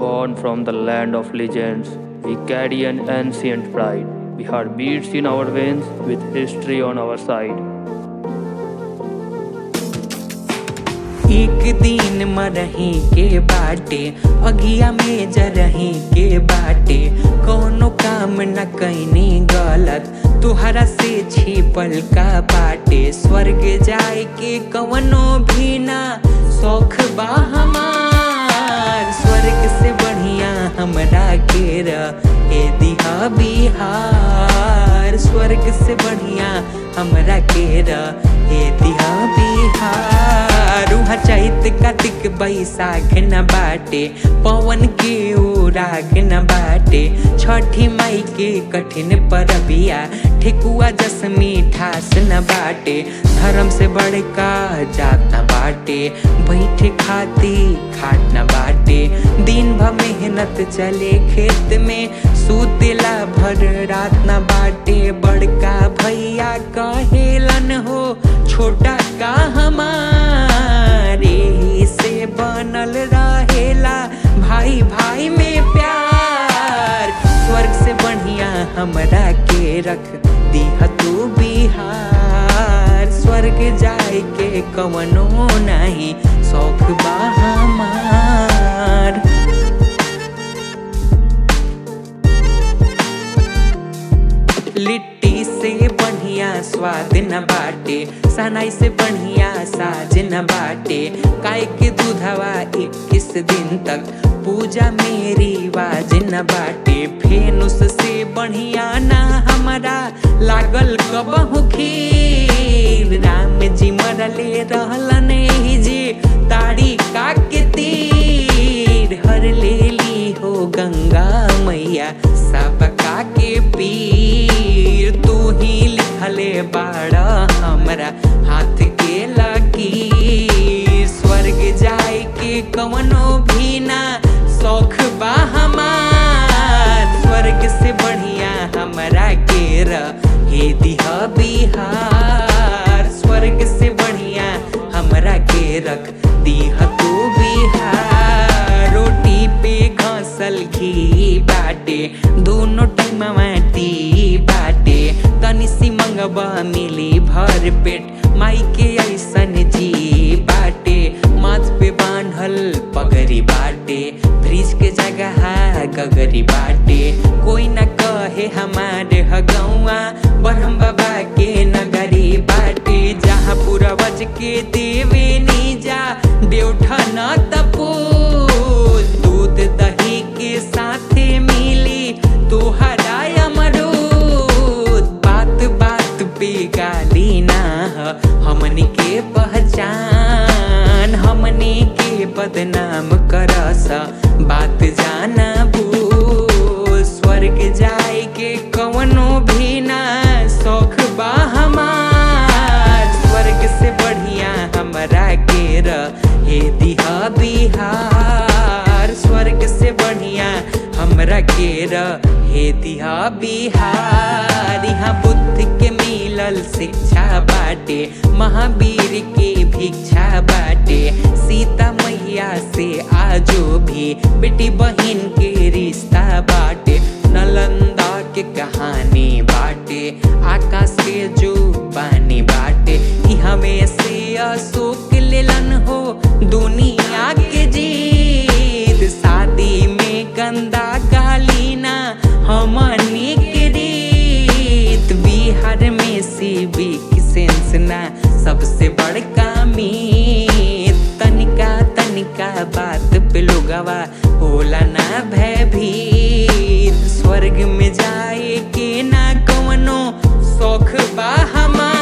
born from the land of legends. We carry an ancient pride. We have beats in our veins with history on our side. एक दिन मरही के बाटे अगिया में जरही के बाटे कोनो काम न कैनी गलत तुहरा से छिपल का बाटे स्वर्ग जाए के कवनो भी ना शौख बा हमार स्वर्ग से बढ़िया हमरा के ए दिहा बिहार स्वर्ग से बढ़िया हमरा के ए दिहा बिहार उहाँ चैत कार्तिक बैसाख न बाटे पवन के ओराग न बाटे छठी माई के कठिन परबिया ठेकुआ जस मीठास न बाटे धर्म से बड़का जात न बाटे बैठे खाती खाट न बाटे दिन भर मेहनत चले खेत में सुतेला भर रात न बाटे बड़का भैया कहेलन हो छोटा का हमारे ही से बनल रहेला भाई भाई में प्यार स्वर्ग से बढ़िया हमरा के रख दिह तू बिहार स्वर्ग जाए के कवनो नहीं शौक बा हमार लिट्टी से बढ़िया स्वाद न बाटे सनाई से बढ़िया साज न बाटे काय के दूधवा इक्कीस दिन तक पूजा मेरी वाज न बाटे फेनुस से बढ़िया ना हमारा लागल कबहू खीर राम जी मरले रहलन एही जे तारी का के तीर हर ले ली हो गंगा मैया सबका के पीर तू ही लिखले बाड़ा हमरा हाथ के लकीर स्वर्ग जाए के कवनो भी ना शौख बा हमार स्वर्ग से बढ़िया हमरा के हे दिह बिहार स्वर्ग से बढ़िया हमरा के रख दिह तू बिहार रोटी पे घसल घी बाटे दोनों टाइम माटी बाटे तनी सी मंगबा मिली भर पेट माई के ऐसन जी बाटे माथ पे बांधल पगरी बाटे फ्रिज के जगह गगरी बाटे कोई न कहे हमारे हगौआ ब्रह्म बाबा के नगरी बाटे जहाँ पूर्वज के देवे नीजा देवठा न तपो दूध दही के साथे मिली तोहरा अमरूद बात बात पे गाली ना ह, हमनी के पहचान हमनी के बदनाम करस बात जाना भू स्वर्ग जाए के कवनो भी ना शौख बा हमार स्वर्ग से बढ़िया हमरा के हे दिहा बिहार स्वर्ग से बढ़िया हमरा के हे दिहा बिहार यहाँ बुद्ध के मिलल शिक्षा बाटे महावीर के भिक्षा बाटे सीता मैया से आजो भी बेटी बहन के रिश्ता बाटे नलंदा के कहानी बाटे आकाश के जो पानी बाटे ई हमें से अशोक लेलन हो दुनिया के जीत शादी में गंदा गालीना हमनी के रीत बिहार में सिविक सेंस ना सबसे बड़का मीत तनिका तनिका बात पे लोगवा होला ना भयभीत स्वर्ग में जाए के ना कवनो शौख बा हमार